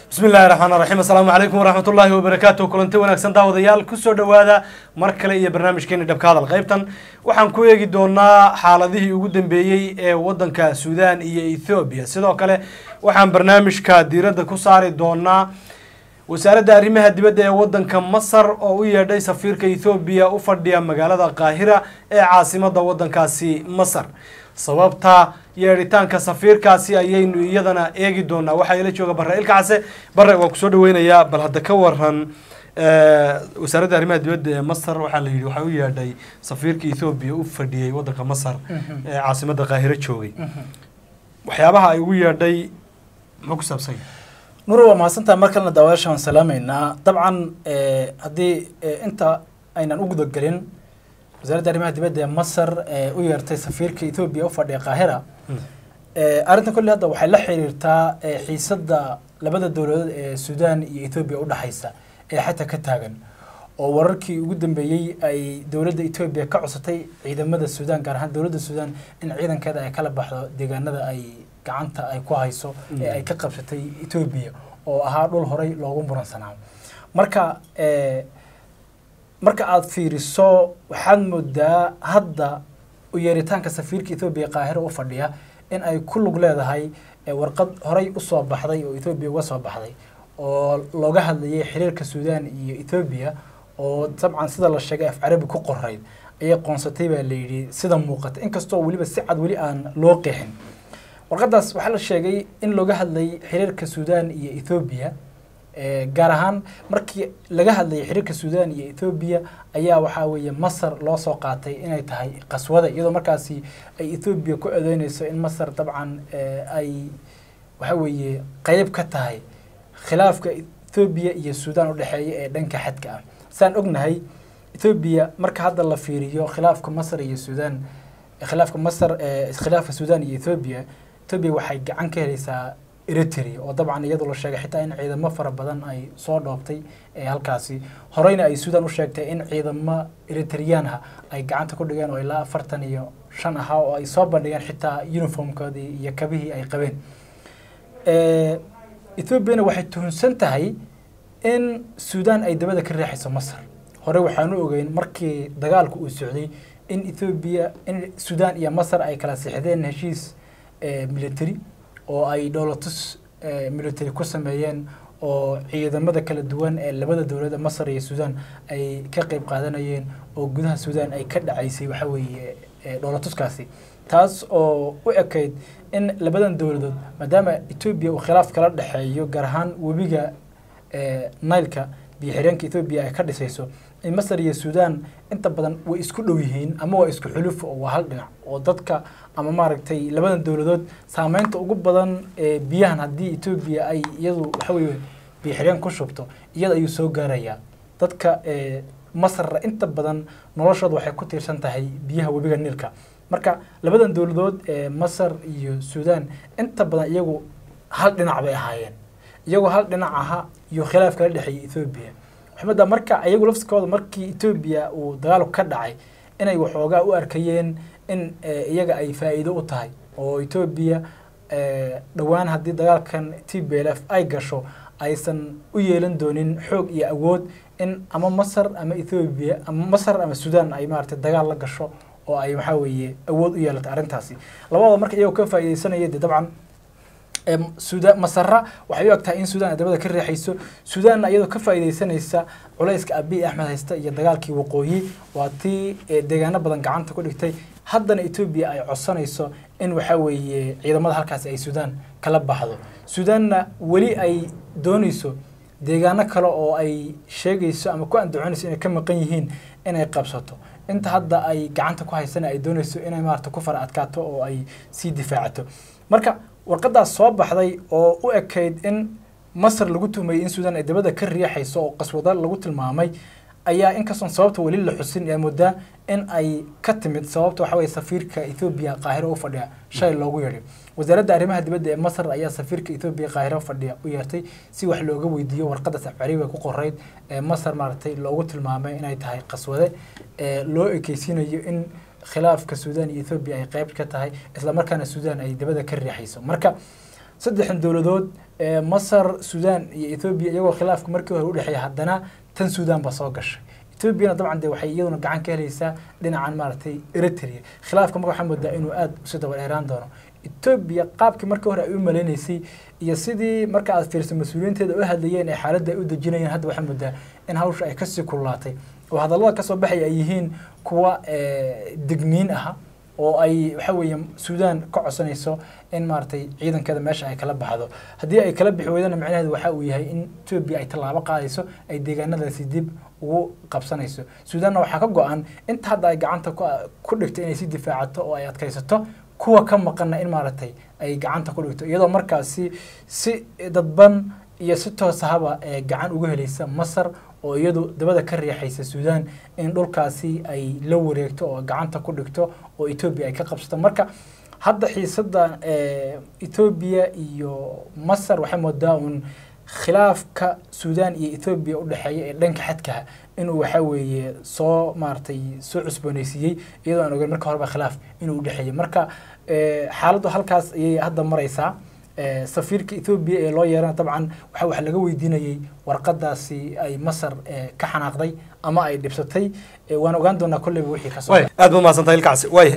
bismi illahi raxmaan raxiim assalaamu calaykum waraxmat ullaahi wabarakaatu kulanti wanaagsan daawadayaal kusoo dhowaada mar kale iyo barnaamijkeeni dhabka hadal qaybtan waxaan ku eegi doonaa xaaladihii ugu dambeeyey ee wadanka suudaan iyo ethoobiya sidoo kale waxaan barnaamijka diiradda ku saari doonaa wasaaradda arrimaha dibadda ee wadanka masar oo u yeedhay safiirka ethoobiya u fadhiya magaalada qaahira ee caasimada wadankaasi masar sababta yeedhitaanka safiirkaasi ayaynu iyadana eegi doonaa waxaa ila jooga bare ilkacase bare waa kusoo dhaweynayaa bal hadda ka waran wasaaradda arrimaha dibadda ee masar waxaa la yidhi waxaa u yeedhay safiirka ethoobiya u fadhiyey wadanka masar ee caasimada qaahiro joogay waxyaabaha ay ugu yeedhay muxuu ku saabsan yahay nur waa mahadsantaha mar kalena daawayaasha waan salaamaynaa dabcan haddii inta aynan u gudagelin wasaaradda arrimaha dibadda ee masar ee u yeertay safiirka ethoobiya u fadhiya qaahira arrintan kolley hadda waxay la xiriirtaa xiisadda labada dowladood ee suudaan iyo ethoobiya udhexaysa ee xataa ka taagan oo wararkii ugu dambeeyey ay dowladda etoobiya ka cusatay ciidamada suudaan gaar ahaan dowladda suudaan in ciidankeeda ay kala baxdo deegaanada ay gacanta ay ku hayso ee ay ka qabsatay etoobiya oo ahaa dhul horay loogu muransanaa marka marka aada fiiriso waxaad moodaa hadda u yeeritaanka safiirka ethoobiya qaahiro u fadhiya in ay ku lug leedahay warqad horay usoo baxday oo ethoobiya uga soo baxday oo looga hadlayay xiriirka suudaan iyo ethoobiya oo dabcan sida la sheegay af carabi ku qorayd ayay qoonsatay baa layidhi sida muuqata inkastoo weliba si cad weli aan loo qeexin warqadaas waxaa la sheegay in looga hadlayay xiriirka suudaan iyo ethoobiya gaar ahaan markii laga hadlayay xiriirka suudaan iyo ethoobiya ayaa waxaa weeye masar loo soo qaatay inay tahay qaswada iyadoo markaasi ay ethoobiya ku adeynayso in masar dabcan ay waxa weeye qeyb ka tahay khilaafka ethoobiya iyo suudaan udhexeeya ee dhanka xadka ah saan ognahay ethoobiya marka hadda la fiiriyo khilaafka masar iyo suudaan khilaafka masar khilaafka suudaan iyo ethoobiya ethoobiya waxay gacan ka helaysaa eritrea oo dabcan iyadu la sheegay xitaa in ciidamo fara badan ay soo dhoobtay ee halkaasi horeyna ay suudaan u sheegtay in ciidamo eritriyaanha ay gacanta ku dhigeen oo ilaa afartan iyo shan ahaa oo ay soo bandhigeen xitaa uniformkoodii iyo kabihii ay qabeen ethoobiana waxay tuhunsan tahay in suudaan ay dabada ka riixayso masar hore waxaanu ogeyn markii dagaalku uu socday in ethoobiya in suudaan iyo masar ay kala sixdeen heshiis military oo ay dhowlatus military ku sameeyeen oo ciidamada kala duwan ee labada dowlad masar iyo suudaan ay ka qeyb qaadanayeen oo gudaha suudaan ay ka dhacaysay waxa weeye dhowlatuskaasi taas oo u ekayd in labadan dowladood maadaama etoobiya uu khilaaf kala dhexeeyo gaar ahaan webiga nileka biyo-xireenka ethoobiya ay ka dhisayso in masar iyo suudaan inta badan way isku dhow yihiin ama waa isku xuluf oo waa hal dhinac oo dadka ama maaragtay labadan dowladood saameynta ugu badan ee biyahan haddii etoobiya ay iyadu waxa weye biyo-xireen ku shubto iyada ayuu soo gaarayaa dadka masarra inta badan noloshooda waxay ku tiirsan tahay biyaha webiga niilka marka labadan dowladood ee masar iyo suudaan inta badan iyagu hal dhinac bay ahaayeen iyagoo hal dhinac aha iyo khilaaf kala dhexeeyay ethoobiya maxameda marka iyagu lafsikooda markii etoobiya uu dagaalku ka dhacay inay waxoogaa u arkayeen in iyaga ay faa'iido u tahay oo etoobiya dhowaan haddii dagaalkan t b l f ay gasho aysan u yeelan doonin xoog iyo awood in ama masar ama ethoobiya ama masar ama suudaan ay maaragtay dagaal la gasho oo ay waxaa weeye awood u yeelatay arrintaasi labadooda marka iyagoo ka faa'iidaysanaya dee dabcan suudan masara waxay u egtahay in suudaan ay dabada ka riixayso suudaanna iyadoo ka faa'iidaysanaysa culayska abiy axmed haysta iyo dagaalkii waqooyi waa tii deegaano badan gacanta ku dhigtay haddana etoobiya ay codsanayso in waxaa weeye ciidamada halkaasi ay suudaan kala baxdo suudaanna weli ay doonayso deegaano kale oo ay sheegayso ama ku andacoonayso inay ka maqan yihiin inay qabsato inta hadda ay gacanta ku haysana ay doonayso inay maarata ku fara adkaato oo ay sii difaacato marka warqadaas soo baxday oo u ekayd in masar lagu tuhmayay in suudaan ay dabada ka riixayso oo qaswada lagu tilmaamay ayaa inkastoon sababta weli la xusin yaa moodaa in ay ka timid sababta waxa weye safiirka ethoobiya qaahiro u fadhiya shalay loogu yeedhay wasaaradda arrimaha dibadda ee masar ayaa safiirka ethoobiya qaahiro fadhiya u yeertay si wax looga weydiiyo warqadaas afcariga ku qorayd ee masar maaragtay loogu tilmaamay inay tahay qaswade ee loo ekeysiinayo in khilaafka suudaan iyo ethoobiya ay qeyb ka tahay islamarkaana suudaan ay dabada ka riixayso marka saddexdan dowladood ee masar suudaan iyo ethoobiya iyagoo khilaafka markii hore udhexeeya haddana tan suudaan baa soo gashay ethoobiana dabcan de waxay iyaduna gacan ka helaysaa dhinacan maaragtay eritrea khilaafka marka waxaa moodaa inuu aada usi daba dheeraan doono etoobiya qaabkii markii hore ay u maleynaysay iyo sidii marka aad fiirso mas-uuliyiinteeda u hadlayeen ee xaaladda ay u dejinayeen hadda waxaa moodaa in hawsha ay kasii kululaatay oo hadallada kasoo baxaya ay yihiin kuwa degniin aha oo ay waxa weeye suudaan ka codsanayso in maaragtay ciidankeeda meesha ay kala baxdo haddii ay kala bixi weydana macnaheedu waxa uu yahay in etoobiya ay tallaabo qaadayso ay deegaanadaasi dib ugu qabsanayso suudaanna waxaa ka go-an inta hadda ay gacanta ku dhigto inay si difaacato oo ay adkaysato kuwa ka maqanna in maaragtay ay gacanta ku dhigto iyadoo markaasi si dadban iyo si toosahaba ee gacan uga helaysa masar oo iyadu dabada ka riixaysa suudaan in dhulkaasi ay la wareegto oo gacanta ku dhigto oo etoobiya ay ka qabsato marka hadda xiisada etoobiya iyo masar waxay moodaa uun khilaafka suudaan iyo etoobiya udhexeeya ee dhanka xadkaha inuu waxa weeye soo maaragtay soo cusboonaysiiyey iyadoo aan ogeyn marka horeba khilaaf inuu udhexeeyey marka xaaladdu halkaas ayay hadda maraysaa safiirka ethoobiya ee loo yeerana dabcan waxa wax laga weydiinayey warqadaasi ay masar ka xanaaqday ama ay dhibsatay waan ogaan doonaa kolleyba wixii ka soo aad ba mahadsantahay ilkacsi waay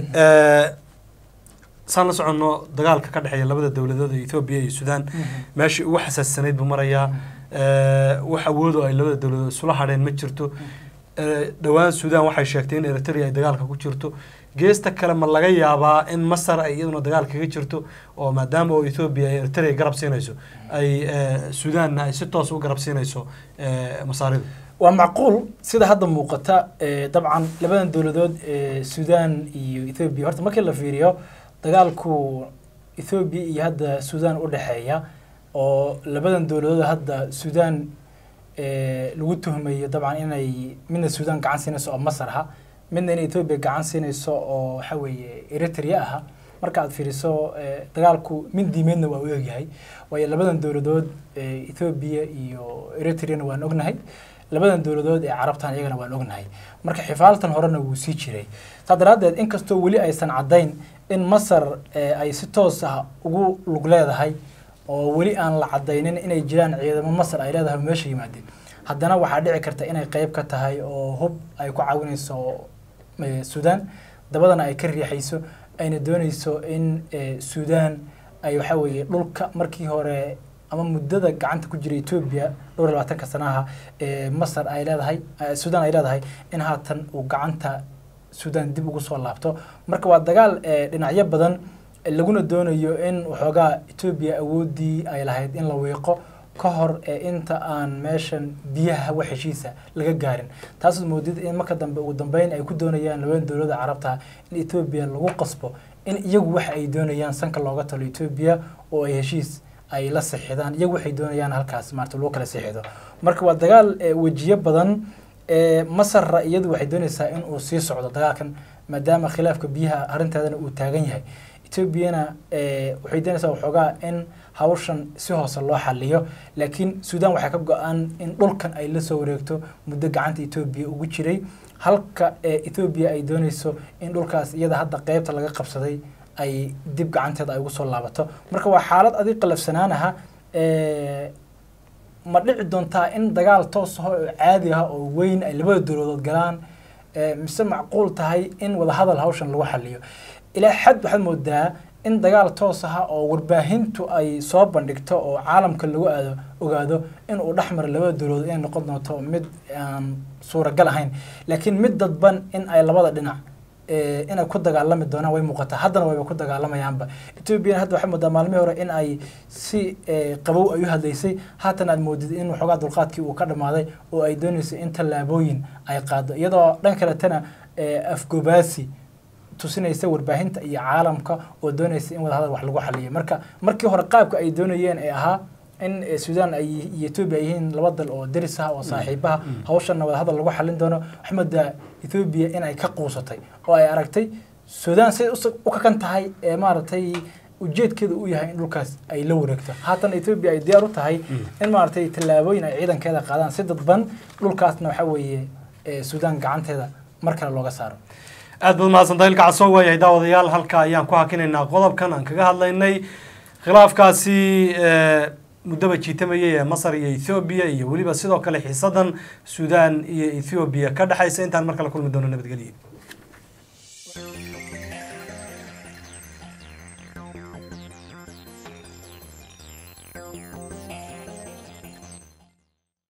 saan la soconno dagaalka ka dhexeeya labada dowladood ee ethoobiya iyo suudaan meeshii ugu xasaassanayd buu marayaa wax awoodo ay labada dowladood isula hadheen ma jirto dhowaan suudaan waxay sheegtay in eritrea ay dagaalka ku jirto geesta kale ma laga yaabaa in masar ay iyaduna dagaal kaga jirto oo maadaama oo ethoobiya ay eritrea garab siinayso ay suudaanna ay si toos u garab siinayso masaaridu waa macquul sida hadda muuqata dabcan labadan dowladood ee suudaan iyo ethoobiya horta markii la fiiriyo dagaalku ethoobiya iyo hadda suudaan u dhexeeya oo labadan dowladood hadda suudaan lagu tuhmayo dabcan inay midna suudaan gacan siinayso oo masar aha midna in etoobiya gacan siinayso oo waxa weeye eritrea aha marka aad fiiriso dagaalku mid diimeedna waa u egyahay waayo labadan dowladood ethoobiya iyo eritreana waan ognahay labadan dowladood ee carabtan iyagana waan ognahay marka xifaaltan horena wuu sii jiray saa daraaddeed inkastoo weli aysan caddayn in masar ay si toos ah ugu lug leedahay oo weli aan la cadaynin inay jiraan ciidamo masar ay leedahay meesha yimaadeen haddana waxaa dhici karta inay qeyb ka tahay oo hub ay ku caawinayso suudaan dabadana ay ka riixayso ayna doonayso in suudaan ay waxa weeye dhulka markii hore ama muddada gacanta ku jira etoobiya dhowr iyo labaatanka sanaha ee masar ay leedahay suudaan ay leedahay in haatan uu gacanta suudaan dib ugu soo laabto marka waa dagaal dhinacyo badan laguna doonayo in waxoogaa etoobiya awooddii ay lahayd in la wiiqo ka hor ee inta aan meeshan biyaha wax heshiisa laga gaarin taasoo moodid in marka dambe ugu dambeyn ay ku doonayaan labada dowladda carabta in etoobiya lagu qasbo in iyagu waxa ay doonayaan sanka looga talo etoobiya oo ay heshiis ay la sixidaan iyagu waxay doonayaan halkaas maarata loo kala sixido marka waa dagaal wejiyo badan masarra iyadu waxay doonaysaa in uu sii socdo dagaalkan maadaama khilaafka biyaha arrinteedana uu taagan yahay etoobiyana waxay doonaysaa waxoogaa in hawshan si hoose loo xaliyo laakiin suudaan waxaa ka go-an in dhulkan ay la soo wareegto muddo gacanta etoobiya ugu jiray halka etoobiya ay doonayso in dhulkaas iyada hadda qeybta laga qabsaday ay dib gacanteeda ay ugu soo laabato marka waa xaalad adig qalafsanaanaha ma dhici doontaa in dagaal toos ah oo caadi ah oo weyn ay labada dowladood galaan mise macquul tahay in wadahadal hawshan lagu xaliyo ilaa xad waxaad moodaa in dagaal toos ah oo warbaahintu ay soo bandhigto oo caalamka lagu aado ogaado in uu dhexmara labada dowladood inay noqon doonto mid aan suuragal ahayn laakiin mid dadban in ay labada dhinac inay ku dagaalami doonaan way muuqataa haddana wayba ku dagaalamayaanba etoobiyana hadda waxay moodaa maalmihii hore in ay si qabow ay u hadlaysay haatan aad moodid in waxoogaa dulqaadkii uu ka dhammaaday oo ay doonayso in tallaabooyin ay qaado iyadoo dhan kaletana afgobaasi tusinaysa warbaahinta iyo caalamka oo doonaysa in wadahadal wax lagu xaliyo marka markii hore qaabka ay doonayeen ee ahaa in suudaan ay iyo etoobiya ay yihiin laba dal oo deris ah oo saaxiibaha hawshanna wadahadal lagu xalin doono waxaa moodaa etoobiya in ay ka quusatay oo ay aragtay suudaan siday u kakan tahay ee maaragtay ujeedkeeda uu yahay in dhulkaas ay la wareegto haatan etoobiya ay diyaar u tahay in maaragtay tallaabooyin ay ciidankeeda qaadaan si dadban dhulkaasna waxaa weeye suudaan gacanteeda mar kale looga saaro aad baad mahadsantahay ilka casoo waayahay daawadayaal halka ayaan ku hakinaynaa qodobkan aan kaga hadlaynay khilaafkaasi eh, muddaba jiitamayay ee masar iyo ethoobiya iyo weliba sidoo kale xiisadan suudaan iyo ethoobiya ka dhexaysa intaan mar kale kulmi doono nabadgelyo